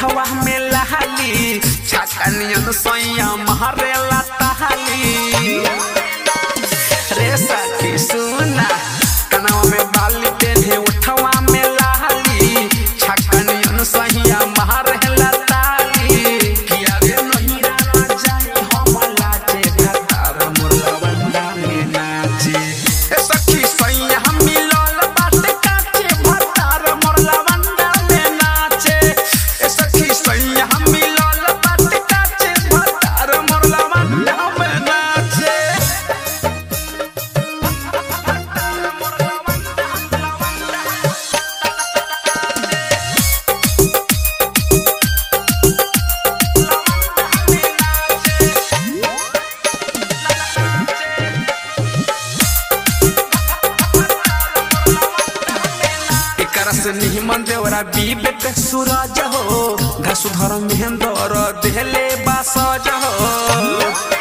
उठवा में लहाली छाकनियन सोया महरे लताली रे सखी सुना कनवा में बाली पेन्हे उठवा में लहाली छाकनियन सोया महरे लताली किया रे नहीं राना जाए हम लाचे घतार मुर्गा बंदा में नाचे ए सखी सोया हम मिलल बाटे काचे भतार मुर्गा बंदा में नाचे ए सखी सोया हम मिलल बाटे काचे भतार मुर्गा बंदा में नाचे एकरा से निमन देवरा विवेक सूरज हो घसुधर महेंद्र देहले बासज हो